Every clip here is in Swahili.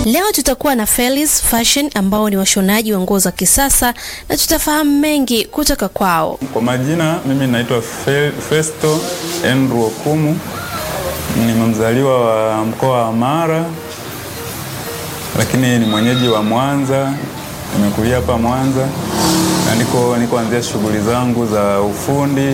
Leo tutakuwa na Felis Fashion ambao ni washonaji wa nguo za kisasa na tutafahamu mengi kutoka kwao. Kwa majina mimi naitwa Fe, Festo Andrew Okumu, ni mzaliwa wa mkoa wa Mara, lakini ni mwenyeji wa Mwanza. Nimekulia hapa Mwanza na niko nikoanzia shughuli zangu za ufundi,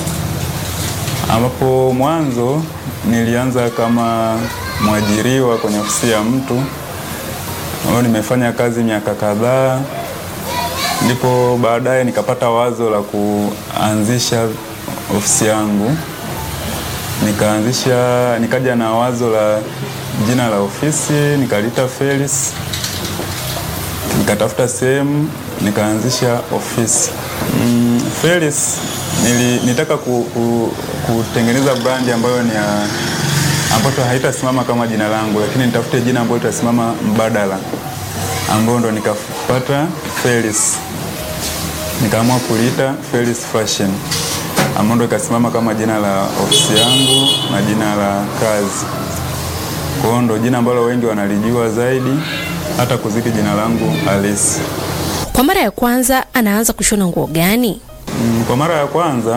ambapo mwanzo nilianza kama mwajiriwa kwenye ofisi ya mtu ambayo nimefanya kazi miaka kadhaa, ndipo baadaye nikapata wazo la kuanzisha ofisi yangu. Nikaanzisha, nikaja na wazo la jina la ofisi nikaliita Felis, nikatafuta sehemu nikaanzisha ofisi mm, Felis nili, nitaka ku, ku, kutengeneza brandi ambayo ni ya ambayo haitasimama kama jina langu, lakini nitafute jina ambayo itasimama mbadala, ambayo ndo nikapata Felis, nikaamua kuliita Felis Fashion, ambayo ndo ikasimama kama jina la ofisi yangu na jina la kazi. Kwa hiyo ndo jina ambalo wengi wanalijua zaidi hata kuzidi jina langu halisi. Kwa mara ya kwanza anaanza kushona nguo gani? Mm, Kwa mara ya kwanza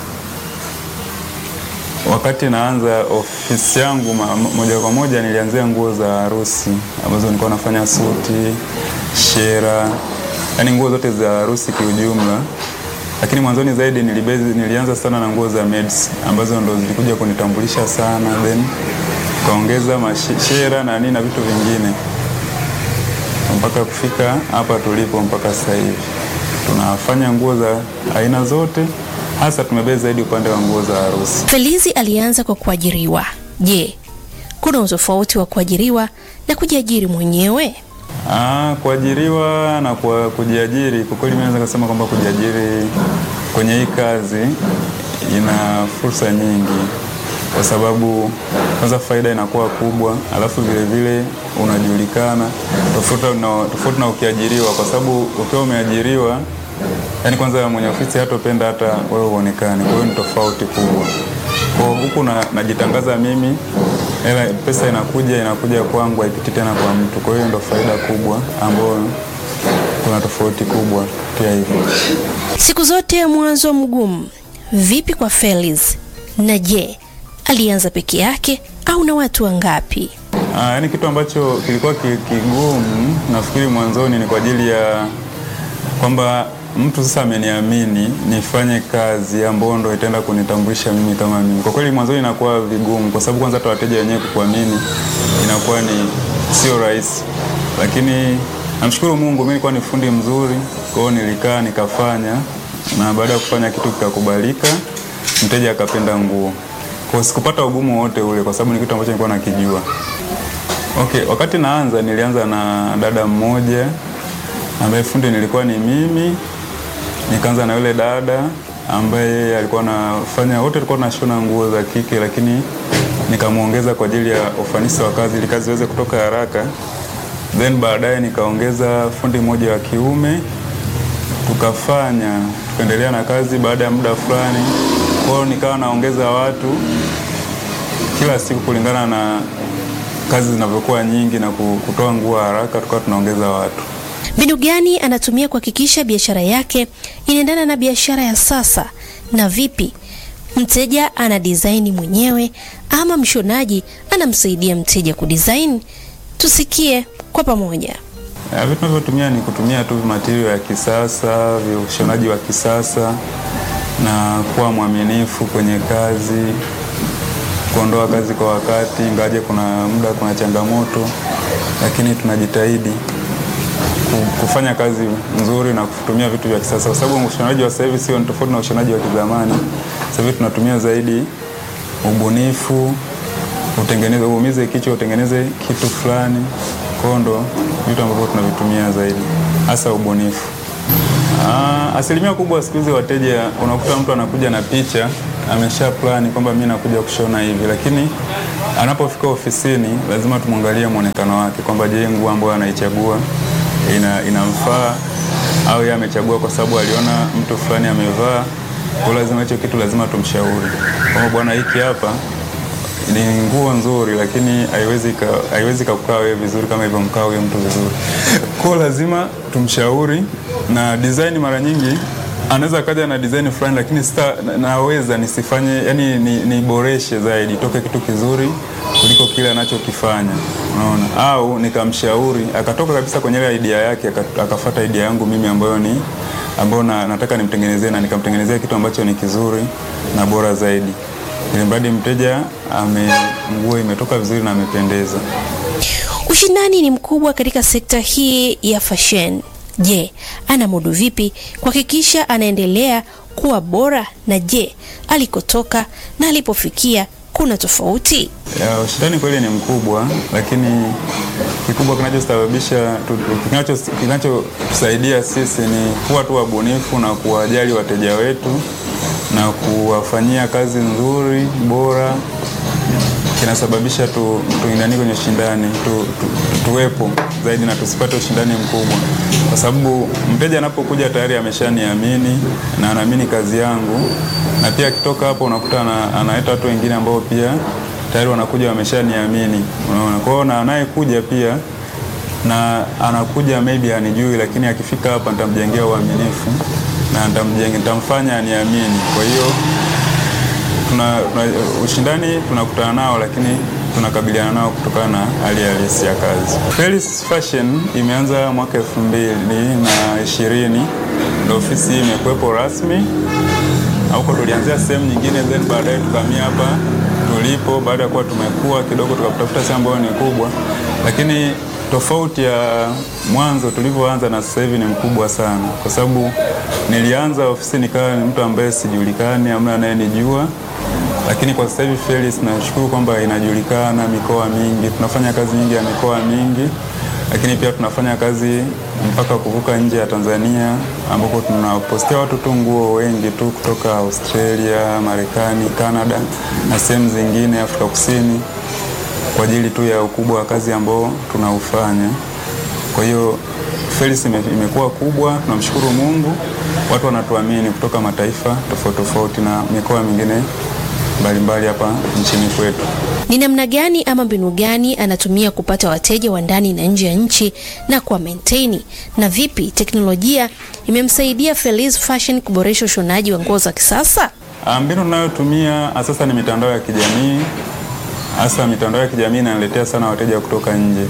wakati naanza ofisi yangu ma- moja kwa moja nilianzia nguo za harusi ambazo nilikuwa nafanya suti, shera, yaani nguo zote za harusi kiujumla. Lakini mwanzoni zaidi nilibezi, nilianza sana na nguo za maids ambazo ndo zilikuja kunitambulisha sana, then kaongeza mashera na nini na vitu vingine mpaka kufika hapa tulipo mpaka sasa hivi. Tunafanya nguo za aina zote, hasa tumebezi zaidi upande wa nguo za harusi. Felizi alianza kwa kuajiriwa. Je, kuna utofauti wa kuajiriwa na kujiajiri mwenyewe? Ah, kuajiriwa na kwa kujiajiri, kwa kweli mimi naweza kusema kwamba kujiajiri kwenye hii kazi ina fursa nyingi, kwa sababu kwanza faida inakuwa kubwa, alafu vile vile unajulikana tofauti na, tofauti na ukiajiriwa, kwa sababu ukiwa umeajiriwa yani kwanza mwenye ofisi hatopenda hata wewe uonekane, kwa hiyo ni tofauti kubwa. Kwa huku na, najitangaza mimi, hela pesa inakuja inakuja kwangu, haipiti tena kwa mtu. Kwa hiyo ndo faida kubwa ambayo kuna tofauti kubwa pia hivyo. Siku zote mwanzo mgumu. Vipi kwa Feliz? Na je, alianza peke yake au na watu wangapi? Ah, yani kitu ambacho kilikuwa ki- kigumu nafikiri mwanzoni ni kwa ajili ya kwamba mtu sasa ameniamini nifanye kazi ambayo ndo itaenda kunitambulisha mimi kama mimi. Kwa kweli mwanzoni inakuwa vigumu, kwa sababu kwanza hata wateja wenyewe kukuamini inakuwa ni sio rahisi, lakini namshukuru Mungu, mimi nilikuwa ni fundi mzuri, kwa hiyo nilikaa nikafanya, na baada ya kufanya kitu kikakubalika, mteja akapenda nguo. Kwa hiyo sikupata ugumu wote ule, kwa sababu ni kitu ambacho nilikuwa nakijua. Okay, wakati naanza nilianza na dada mmoja ambaye fundi nilikuwa ni mimi. Nikaanza na yule dada ambaye yeye alikuwa anafanya, wote tulikuwa tunashona nguo za kike, lakini nikamwongeza kwa ajili ya ufanisi wa kazi ili kazi iweze kutoka haraka. Then baadaye nikaongeza fundi mmoja wa kiume, tukafanya tukaendelea na kazi. Baada ya muda fulani, kwa hiyo nikawa naongeza watu kila siku kulingana na kazi zinavyokuwa nyingi na ku- kutoa nguo haraka, tukawa tunaongeza watu. Mbinu gani anatumia kuhakikisha biashara yake inaendana na biashara ya sasa? Na vipi mteja ana design mwenyewe ama mshonaji anamsaidia mteja kudesign? Tusikie kwa pamoja. Ya, vitu tunavyotumia ni kutumia tu material ya kisasa, vya ushonaji wa kisasa na kuwa mwaminifu kwenye kazi, kuondoa kazi kwa wakati, ingawaje kuna muda kuna changamoto, lakini tunajitahidi ku- kufanya kazi nzuri na kutumia vitu vya kisasa, kwa sababu ushonaji wa sasa hivi sio ni tofauti na ushonaji wa kizamani. Sasa hivi tunatumia zaidi ubunifu, utengeneze, uumize kichwa, utengeneze kitu fulani. Kwa hiyo ndo vitu ambavyo tunavitumia zaidi, hasa ubunifu. Ah, asilimia kubwa siku hizi wateja unakuta mtu anakuja na picha amesha plani kwamba mimi nakuja kushona hivi, lakini anapofika ofisini lazima tumwangalie mwonekano wake kwamba je, nguo ambayo anaichagua ina, inamfaa au yeye amechagua kwa sababu aliona mtu fulani amevaa. Kwa hiyo lazima hicho kitu lazima tumshauri kwamba bwana, hiki hapa ni nguo nzuri, lakini haiwezi ka- haiwezi kakukaa wewe vizuri kama hivyo mkaa huyo mtu vizuri. Kwa hiyo lazima tumshauri, na design mara nyingi anaweza akaja na design fulani, lakini sita, na- naweza nisifanye, yani ni- niboreshe zaidi, toke kitu kizuri kuliko kile anachokifanya, unaona, au nikamshauri akatoka kabisa kwenye ile idea yake aka- akafuata idea yangu mimi ambayo ni ambayo na, nataka nimtengenezee na nikamtengenezea kitu ambacho ni kizuri na bora zaidi, ili mradi mteja ame nguo imetoka vizuri na amependeza. Ushindani ni mkubwa katika sekta hii ya fashion. Je, anamudu vipi kuhakikisha anaendelea kuwa bora? Na je, alikotoka na alipofikia kuna tofauti? Ya, ushindani kweli ni mkubwa, lakini kikubwa kinachosababisha tu- kinacho- kinachotusaidia sisi ni kuwa tu wabunifu na kuwajali wateja wetu na kuwafanyia kazi nzuri bora, kinasababisha tu, tuingani kwenye ushindani tu, tu, tuwepo zaidi na tusipate ushindani mkubwa, kwa sababu mteja anapokuja tayari ameshaniamini na anaamini kazi yangu, na pia akitoka hapo unakuta ana- analeta watu wengine ambao pia tayari wanakuja wameshaniamini, unaona. Kwa hiyo na anayekuja pia na anakuja maybe anijui, lakini akifika hapa nitamjengea uaminifu na nitamjenga, nitamfanya aniamini. Kwa hiyo tuna, tuna ushindani tunakutana nao, lakini tunakabiliana nao kutokana na hali halisi ya kazi. Felis Fashion imeanza mwaka elfu mbili na ishirini ndio ofisi hii imekuwepo rasmi, na huko tulianzia sehemu nyingine, then baadaye tukamia hapa tulipo, baada ya kuwa tumekuwa kidogo, tukatafuta sehemu ambayo ni kubwa, lakini tofauti ya mwanzo tulivyoanza na sasa hivi ni mkubwa sana, kwa sababu nilianza ofisi nikawa ni mtu ambaye sijulikani, hamna anayenijua lakini kwa sasa hivi Felis nashukuru kwamba inajulikana mikoa mingi, tunafanya kazi nyingi ya mikoa mingi, lakini pia tunafanya kazi mpaka kuvuka nje ya Tanzania, ambapo tunapostia watu tu nguo wengi tu kutoka Australia, Marekani, Canada na sehemu zingine Afrika Kusini, kwa ajili tu ya ukubwa wa kazi ambao tunaufanya. Kwa hiyo Felis ime- imekuwa kubwa, tunamshukuru Mungu, watu wanatuamini kutoka mataifa tofauti tofauti na mikoa mingine mbalimbali hapa nchini kwetu. Ni namna gani ama mbinu gani anatumia kupata wateja wa ndani na nje ya nchi na kuwa maintain, na vipi teknolojia imemsaidia Feliz Fashion kuboresha ushonaji wa nguo za kisasa? Ah, Mbinu tunayotumia sasa ni mitandao ya kijamii. Hasa mitandao ya kijamii inaniletea sana wateja kutoka nje,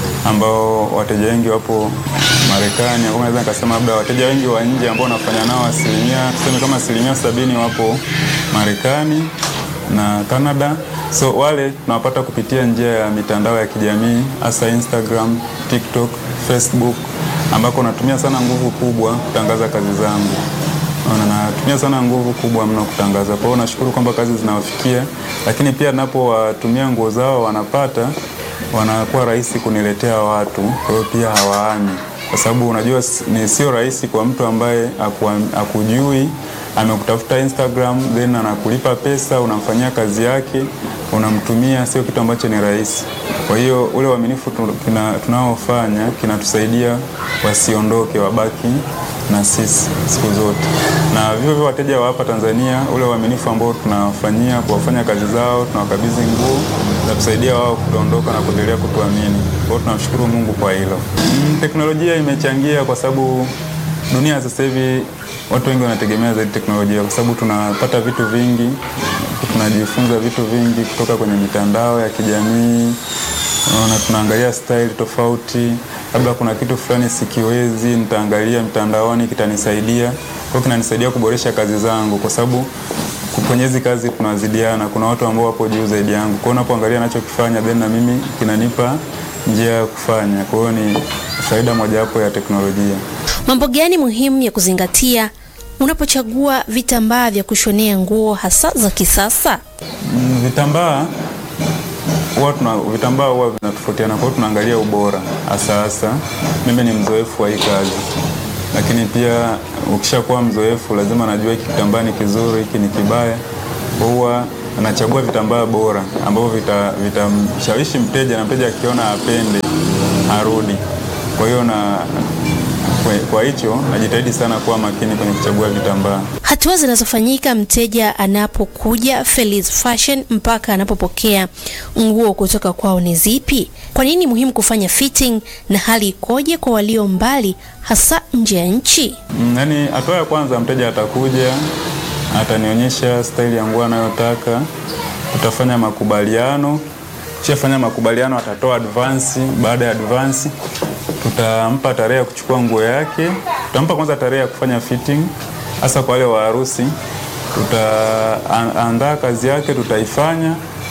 ambao wateja wengi wapo Marekani, au naweza nikasema labda wateja wengi wa nje ambao nafanya nao asilimia tuseme kama asilimia sabini wapo Marekani na Canada. So wale tunawapata kupitia njia ya mitandao ya kijamii hasa Instagram, TikTok, Facebook ambako natumia sana nguvu kubwa kutangaza kazi zangu. Ona, natumia sana nguvu kubwa mno kutangaza. Kwa hiyo nashukuru kwamba kazi zinawafikia, lakini pia napowatumia nguo zao wanapata, wanakuwa rahisi kuniletea watu. Kwa hiyo pia hawaami, kwa sababu unajua s- ni sio rahisi kwa mtu ambaye akua- akujui amekutafuta Instagram then anakulipa pesa, unamfanyia kazi yake, unamtumia, sio kitu ambacho ni rahisi. Kwa hiyo ule uaminifu tu- kina- tunaofanya kinatusaidia wasiondoke, wabaki na sisi siku zote, na vivyo hivyo wateja wa hapa Tanzania, ule uaminifu ambao tunawafanyia kuwafanya kazi zao, tunawakabidhi nguo za kusaidia wao kutoondoka na kuendelea kutuamini. Kwa hiyo tunamshukuru Mungu kwa hilo. Mm, teknolojia imechangia kwa sababu dunia sasa hivi watu wengi wanategemea zaidi teknolojia, kwa sababu tunapata vitu vingi, tunajifunza vitu vingi kutoka kwenye mitandao ya kijamii Unaona, tunaangalia style tofauti, labda kuna kitu fulani sikiwezi, nitaangalia mtandaoni, kitanisaidia. Kwa hiyo kinanisaidia kuboresha kazi zangu, kwa sababu ku- kwenye hizi kazi tunazidiana. Kuna watu ambao wapo juu zaidi yangu, kwa hiyo unapoangalia anachokifanya then na mimi kinanipa njia ya kufanya. Kwa hiyo ni faida mojawapo ya teknolojia. Mambo gani muhimu ya kuzingatia unapochagua vitambaa vya kushonea nguo hasa za kisasa? Mm, Vitambaa huwa tuna vitambaa huwa vinatofautiana, kwa hiyo tunaangalia ubora hasa hasa. Mimi ni mzoefu wa hii kazi, lakini pia ukishakuwa mzoefu lazima najua hiki kitambaa ni kizuri, hiki ni kibaya. Kwa huwa nachagua vitambaa bora ambavyo vita- vitamshawishi mteja na mteja akiona apende arudi. Kwa hiyo na kwa- kwa hicho najitahidi sana kuwa makini kwenye kuchagua vitambaa. Hata Hatua zinazofanyika mteja anapokuja Feliz Fashion mpaka anapopokea nguo kutoka kwao ni zipi? Kwa nini muhimu kufanya fitting na hali ikoje kwa walio mbali hasa nje ya nchi? Mm, Yaani hatua ya kwanza mteja atakuja, atanionyesha staili ya nguo anayotaka, tutafanya makubaliano. Kishafanya makubaliano, atatoa advance. Baada ya advance, tutampa tarehe ya kuchukua nguo yake. Tutampa kwanza tarehe ya kufanya fitting, hasa kwa wale wa harusi. Tutaandaa kazi yake, tutaifanya.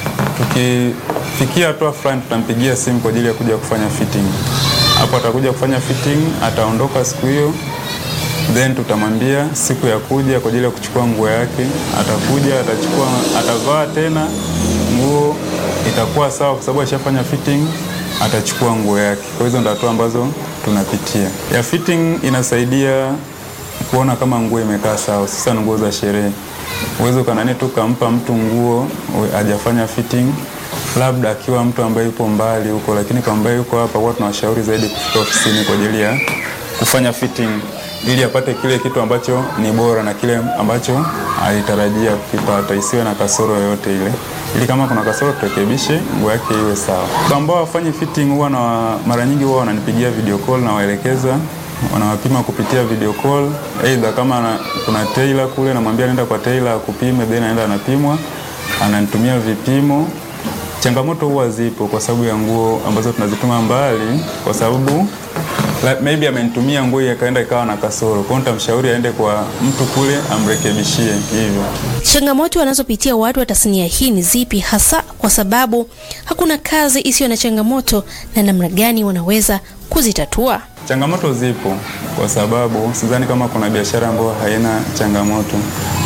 Tukifikia hatua fulani, tutampigia simu kwa ajili ya kuja kufanya fitting. Hapo atakuja kufanya fitting, ataondoka siku hiyo then tutamwambia siku ya kuja kwa ajili ya kuchukua nguo yake. Atakuja, atachukua, atavaa tena nguo, itakuwa sawa kwa sababu ashafanya fitting, atachukua nguo yake. Kwa hizo ndo hatua ambazo tunapitia. Ya fitting inasaidia kuona kama nguo imekaa sawa, sasa nguo za sherehe. Uwezo kanani tu kampa mtu nguo hajafanya fitting, labda akiwa mtu ambaye yupo mbali huko, lakini kwa ambaye yuko hapa, huwa tunawashauri zaidi kufika ofisini kwa ajili ya kufanya fitting ili apate kile kitu ambacho ni bora na kile ambacho alitarajia kukipata, isiwe na kasoro yoyote ile, ili kama kuna kasoro turekebishe, nguo yake iwe sawa. Kwa ambao wafanyi fitting, huwa na mara nyingi huwa wananipigia video call na waelekeza, wanawapima kupitia video call, aidha kama na, kuna tailor kule, namwambia nenda kwa tailor akupime, then anaenda anapimwa, ananitumia vipimo. Changamoto huwa zipo kwa sababu ya nguo ambazo tunazituma mbali, kwa sababu like maybe amenitumia nguo ikaenda ikawa na kasoro, kwa hiyo nitamshauri aende kwa mtu kule amrekebishie hivyo. Changamoto wanazopitia watu wa tasnia hii ni zipi hasa, kwa sababu hakuna kazi isiyo na changamoto, na namna gani wanaweza kuzitatua? Changamoto zipo kwa sababu sidhani kama kuna biashara ambayo haina changamoto.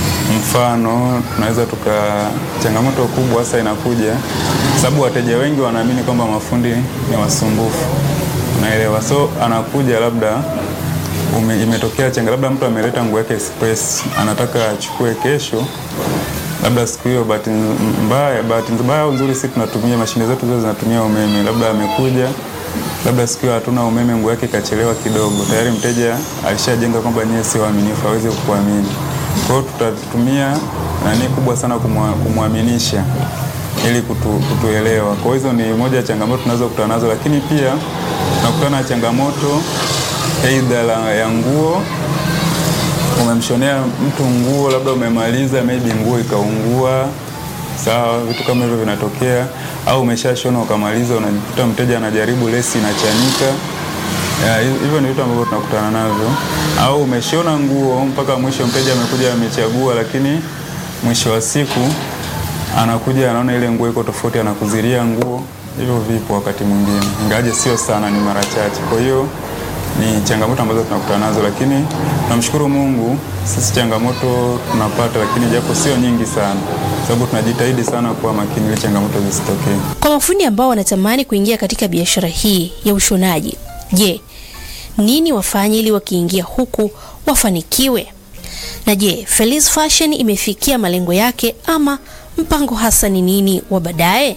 Mfano, tunaweza tuka, changamoto kubwa hasa inakuja sababu wateja wengi wanaamini kwamba mafundi ni wasumbufu, unaelewa. So anakuja labda ume, imetokea changa, labda mtu ameleta nguo yake express, anataka achukue kesho, labda siku hiyo, bahati mbaya, bahati mbaya au nzuri, sisi tunatumia mashine zetu zote zinatumia umeme, labda amekuja labda siku hiyo hatuna umeme, nguo yake ikachelewa kidogo, tayari mteja alishajenga kwamba nyie sio waaminifu, hawezi kukuamini. Kwa hiyo tutatumia nani kubwa sana kumwaminisha ili kutu, kutuelewa. Kwa hizo ni moja ya changamoto tunazokutana nazo, lakini pia tunakutana na changamoto aidha ya nguo. Umemshonea mtu nguo, labda umemaliza, maybe nguo ikaungua, sawa, vitu kama hivyo vinatokea au umeshashona ukamaliza, unajikuta mteja anajaribu lesi inachanika. Hivyo ni vitu ambavyo tunakutana navyo. Au umeshona nguo mpaka mwisho, mteja amekuja amechagua, lakini mwisho wa siku anakuja anaona ile nguo iko tofauti, anakuziria nguo. Hivyo vipo wakati mwingine, ingawaje sio sana, ni mara chache. Kwa hiyo ni changamoto ambazo tunakutana nazo, lakini tunamshukuru Mungu, sisi changamoto tunapata, lakini japo sio nyingi sana sababu tunajitahidi sana kuwa makini ili changamoto zisitokee. Kwa mafundi ambao wanatamani kuingia katika biashara hii ya ushonaji, je, nini wafanye ili wakiingia huku wafanikiwe? Na je, Feliz Fashion imefikia malengo yake ama mpango hasa ni nini wa baadaye?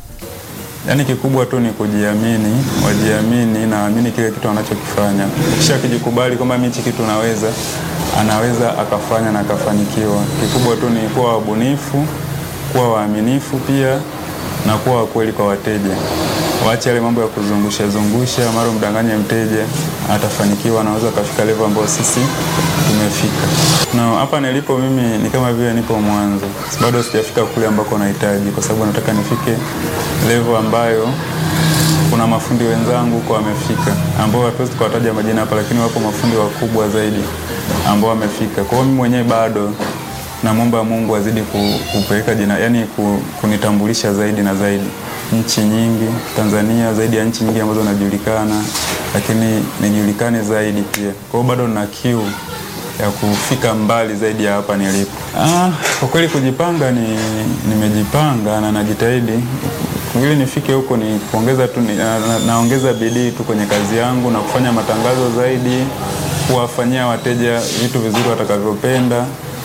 Yaani kikubwa tu ni kujiamini, wajiamini na waamini kile kitu wanachokifanya. Kisha kijikubali kwamba mimi hichi kitu naweza, anaweza akafanya na akafanikiwa. Kikubwa tu ni kuwa wabunifu, kuwa waaminifu pia na kuwa wakweli kwa wateja. Waache yale mambo ya kuzungusha zungusha, mara mdanganye mteja, atafanikiwa, anaweza akafika level ambayo sisi tumefika. Na hapa nilipo mimi ni kama vile nipo mwanzo, bado sijafika kule ambako nahitaji, kwa sababu nataka nifike level ambayo kuna mafundi wenzangu huko wamefika, ambao hatuwezi tukawataja majina hapa, lakini wapo mafundi wakubwa zaidi ambao wamefika. Kwa hiyo mimi mwenyewe bado namwomba Mungu azidi kupeleka jina, yani kunitambulisha zaidi na zaidi nchi nyingi Tanzania, zaidi ya nchi nyingi ambazo najulikana, lakini nijulikane zaidi pia. Kwa hiyo bado nina kiu ya kufika mbali zaidi ya hapa nilipo. Ah, kwa kweli kujipanga ni nimejipanga na najitahidi ili nifike huko ni kuongeza tu na, na, naongeza bidii tu kwenye kazi yangu na kufanya matangazo zaidi, kuwafanyia wateja vitu vizuri watakavyopenda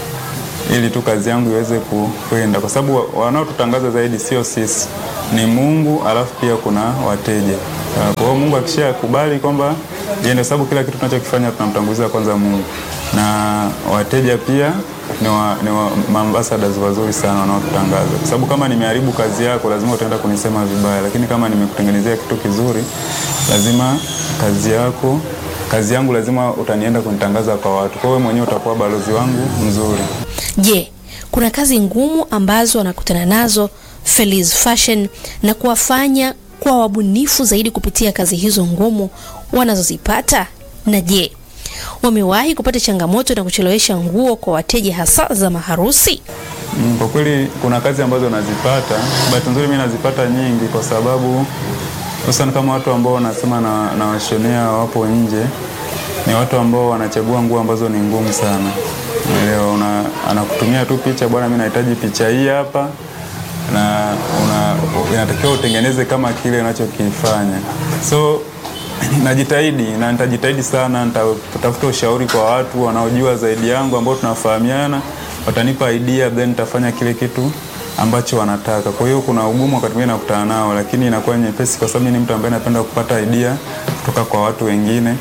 ili tu kazi yangu iweze kwenda, kwa sababu wanaotutangaza zaidi sio sisi, ni Mungu, alafu pia kuna wateja. Kwa hiyo Mungu akishakubali kwamba yeye, ndio sababu kila kitu tunachokifanya tunamtanguliza kwanza Mungu. na wateja pia ni, wa, ni wa, maambassadors wazuri sana wanaotutangaza, kwa sababu kama nimeharibu kazi yako lazima utaenda kunisema vibaya, lakini kama nimekutengenezea kitu kizuri, lazima kazi yako kazi yangu lazima utanienda kunitangaza kwa watu. Kwa hiyo mwenyewe utakuwa balozi wangu mzuri. Je, kuna kazi ngumu ambazo wanakutana nazo Feliz Fashion na kuwafanya kuwa wabunifu zaidi kupitia kazi hizo ngumu wanazozipata? Na je, wamewahi kupata changamoto na kuchelewesha nguo kwa wateja hasa za maharusi? Mm, Kwa kweli kuna kazi ambazo nazipata, bahati nzuri mimi nazipata nyingi, kwa sababu hususan kama watu ambao wanasema na, na washonea wapo nje, ni watu ambao wanachagua nguo ambazo ni ngumu sana. Leo una, anakutumia tu picha, bwana, mimi nahitaji picha hii hapa, na una, inatakiwa utengeneze kama kile unachokifanya so najitahidi na nitajitahidi sana, nitatafuta ushauri kwa watu wanaojua zaidi yangu ambao tunafahamiana, watanipa idea then nitafanya kile kitu ambacho wanataka. Kwa hiyo kuna ugumu wakati mwingine nakutana nao, lakini inakuwa nyepesi kwa sababu mimi ni mtu ambaye napenda kupata idea kutoka kwa watu wengine,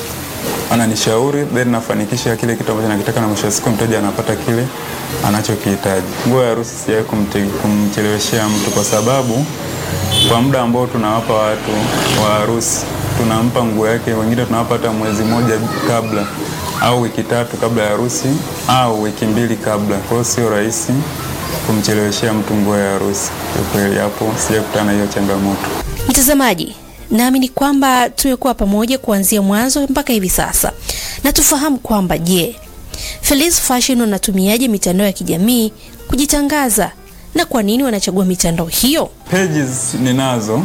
ananishauri then nafanikisha kile kitu ambacho nakitaka, na mwisho wa siku mteja anapata kile anachokihitaji. Nguo ya harusi sijawahi kumte- kumcheleweshea mtu kwa sababu kwa muda ambao tunawapa watu wa harusi tunampa nguo yake, wengine tunawapa hata mwezi mmoja kabla au wiki tatu kabla ya harusi au wiki mbili kabla. Kwa hiyo sio rahisi kumcheleweshea mtu nguo ya harusi. Kwa kweli hapo sijakutana na hiyo changamoto. Mtazamaji, naamini kwamba tumekuwa pamoja kuanzia mwanzo mpaka hivi sasa, na tufahamu kwamba je, Feliz Fashion wanatumiaje mitandao ya kijamii kujitangaza na kwa nini wanachagua mitandao hiyo? Pages ninazo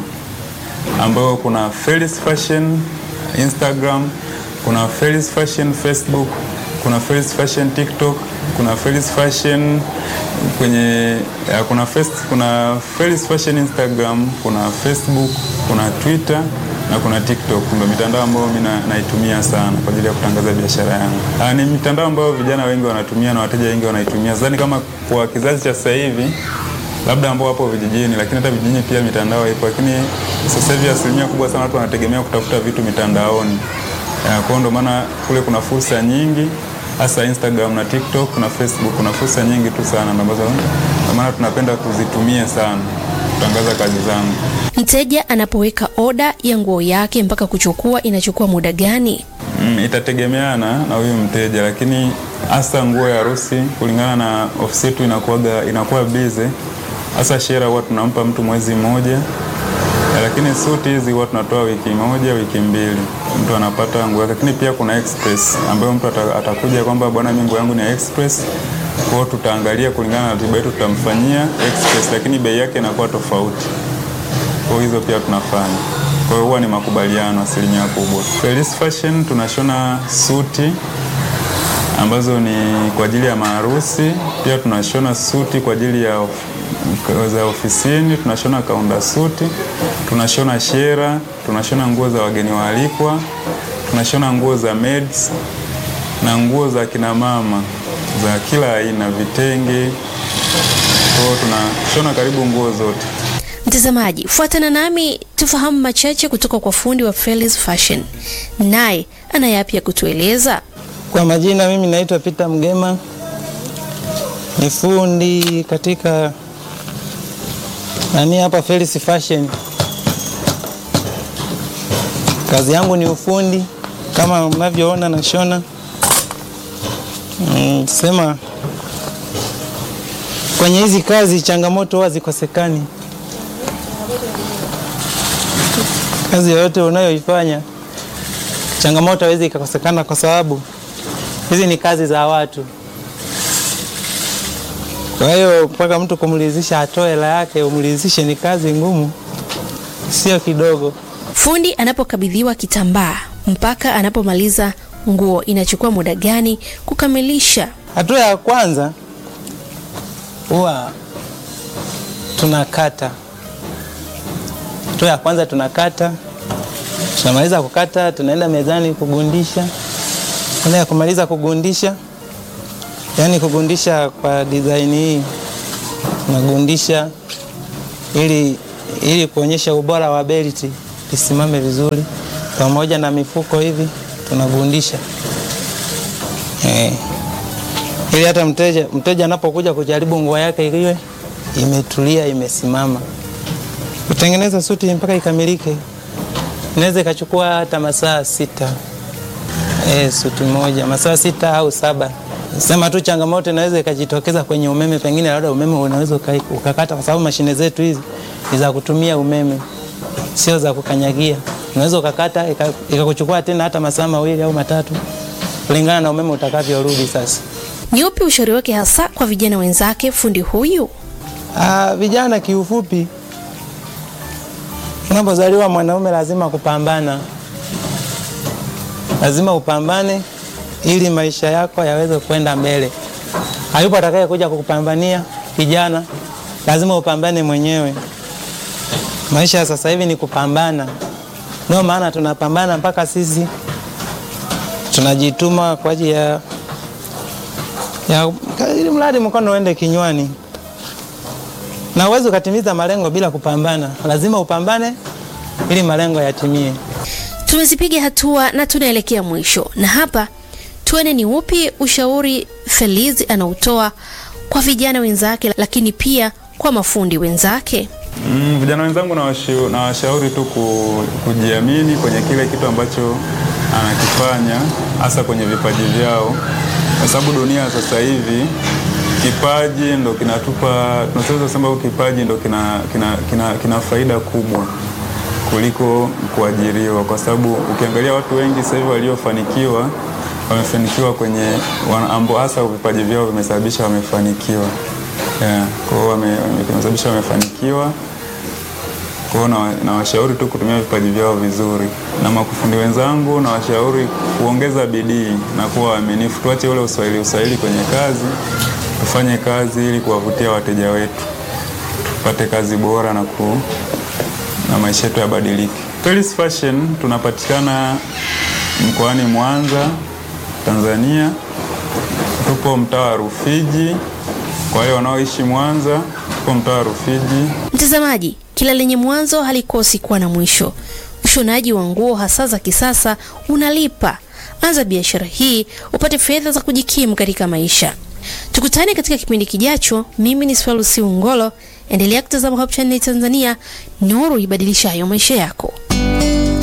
ambayo kuna Felis Fashion Instagram, kuna Felis Fashion Facebook, kuna Felis Fashion TikTok, kuna Felis Fashion kwenye ya, kuna fest, kuna Felis Fashion Instagram, kuna Facebook, kuna Twitter na kuna TikTok. Ndio mitandao ambayo mimi na- naitumia sana kwa ajili ya kutangaza biashara yangu. Ah, ni mitandao ambayo vijana wengi wanatumia na wateja wengi wanaitumia. Sidhani kama kwa kizazi cha sasa hivi labda ambao wapo vijijini, lakini hata vijijini pia mitandao ipo, lakini sasa hivi asilimia kubwa sana watu wanategemea kutafuta vitu mitandaoni. Ya, Kwa hiyo ndio maana kule kuna fursa nyingi, hasa Instagram na TikTok na Facebook, kuna fursa nyingi tu sana na ambazo ndio maana tunapenda kuzitumia sana kutangaza kazi zangu. Mteja anapoweka oda ya nguo yake mpaka kuchukua inachukua muda gani? Mm, itategemeana na huyu mteja, lakini hasa nguo ya harusi kulingana na ofisi yetu inakuwaga inakuwa busy. Hasa shera huwa tunampa mtu mwezi mmoja, eh, lakini suti hizi huwa tunatoa wiki moja, wiki mbili, mtu anapata nguo yake. Lakini pia kuna express ambayo mtu ata- atakuja kwamba bwana, mimi nguo yangu ni ya express, kwa hiyo tutaangalia kulingana na ratiba yetu, tutamfanyia express, lakini bei yake inakuwa tofauti kwa hizo pia tunafanya. Kwa hiyo huwa ni makubaliano asilimia kubwa. Felis Fashion tunashona suti ambazo ni kwa ajili ya maharusi, pia tunashona suti kwa ajili ya of, za ofisini, tunashona kaunda suti, tunashona shera, tunashona nguo za wageni waalikwa, tunashona nguo za maids na nguo za kina mama za kila aina, vitenge. Kwa hiyo tunashona karibu nguo zote. Mtazamaji, fuatana nami tufahamu machache kutoka kwa fundi wa Feliz Fashion, naye ana yapi ya kutueleza. Kwa majina mimi naitwa Peter Mgema, ni fundi katika nani hapa Felis Fashion. Kazi yangu ni ufundi kama mnavyoona nashona. Mm, sema kwenye hizi kazi changamoto huwa zikosekani. Kazi yoyote unayoifanya changamoto hawezi ikakosekana kwa sababu hizi ni kazi za watu. Kwa hiyo mpaka mtu kumridhisha atoe hela yake umridhishe, ni kazi ngumu, sio kidogo. Fundi anapokabidhiwa kitambaa mpaka anapomaliza nguo inachukua muda gani kukamilisha? Hatua ya kwanza huwa tunakata. Hatua ya kwanza tunakata, tunamaliza kukata, tunaenda mezani kugundisha. Baada ya kumaliza kugundisha, yaani kugundisha kwa design hii, tunagundisha ili ili kuonyesha ubora wa belti lisimame vizuri, pamoja na mifuko hivi tunagundisha eh, ili hata mteja mteja anapokuja kujaribu nguo yake iliwe imetulia imesimama. Kutengeneza suti mpaka ikamilike inaweza ikachukua hata masaa sita. Eh, suti moja masaa sita au saba. Sema tu changamoto inaweza ikajitokeza kwenye umeme, pengine labda umeme unaweza uka- ukakata, kwa sababu mashine zetu hizi ni za kutumia umeme, sio za kukanyagia. Unaweza ukakata ika- ikakuchukua tena hata masaa mawili au matatu, kulingana na umeme utakavyorudi. Sasa Ni upi ushauri wake hasa kwa vijana wenzake fundi huyu? ah, vijana, kiufupi, unapozaliwa mwanaume lazima kupambana, lazima upambane ili maisha yako yaweze kwenda mbele. Hayupo atakaye kuja kukupambania kijana, lazima upambane mwenyewe. Maisha ya sasa hivi ni kupambana, ndio maana tunapambana mpaka sisi tunajituma kwa ajili ya, ya ili mradi mkono uende kinywani, na uwezi ukatimiza malengo bila kupambana. Lazima upambane ili malengo yatimie. Tumezipiga hatua na tunaelekea mwisho, na hapa tuone ni upi ushauri Felizi anautoa kwa vijana wenzake, lakini pia kwa mafundi wenzake. Mm, vijana wenzangu nawashu- nawashauri tu ku, kujiamini kwenye kile kitu ambacho anakifanya hasa kwenye vipaji vyao, kwa sababu dunia sasa hivi kipaji ndo kinatupa, tunaweza kusema huyu kipaji ndo kina, kina, kina, kina faida kubwa kuliko kuajiriwa, kwa sababu ukiangalia watu wengi sasa hivi waliofanikiwa wamefanikiwa kwenye wana- ambao hasa vipaji vyao vimesababisha wamefanikiwa. Yeah, kwa hiyo wame- wame- vimesababisha wamefanikiwa. Kwa hiyo na- nawashauri tu kutumia vipaji vyao vizuri, na makufundi wenzangu nawashauri kuongeza bidii na kuwa waaminifu. Tuache ule uswahili uswahili kwenye kazi, tufanye kazi ili kuwavutia wateja wetu, tupate kazi bora na ku, na maisha yetu yabadilike. Felis Fashion tunapatikana mkoani Mwanza, Tanzania. Tupo mtaa wa Rufiji. Kwa wale wanaoishi Mwanza, tupo mtaa wa Rufiji. Mtazamaji, kila lenye mwanzo halikosi kuwa na mwisho. Ushonaji wa nguo hasa za kisasa unalipa. Anza biashara hii upate fedha za kujikimu katika maisha. Tukutane katika kipindi kijacho. Mimi ni Swalusi Ungolo. Endelea kutazama Hope Channel Tanzania, nuru ibadilishayo maisha yako.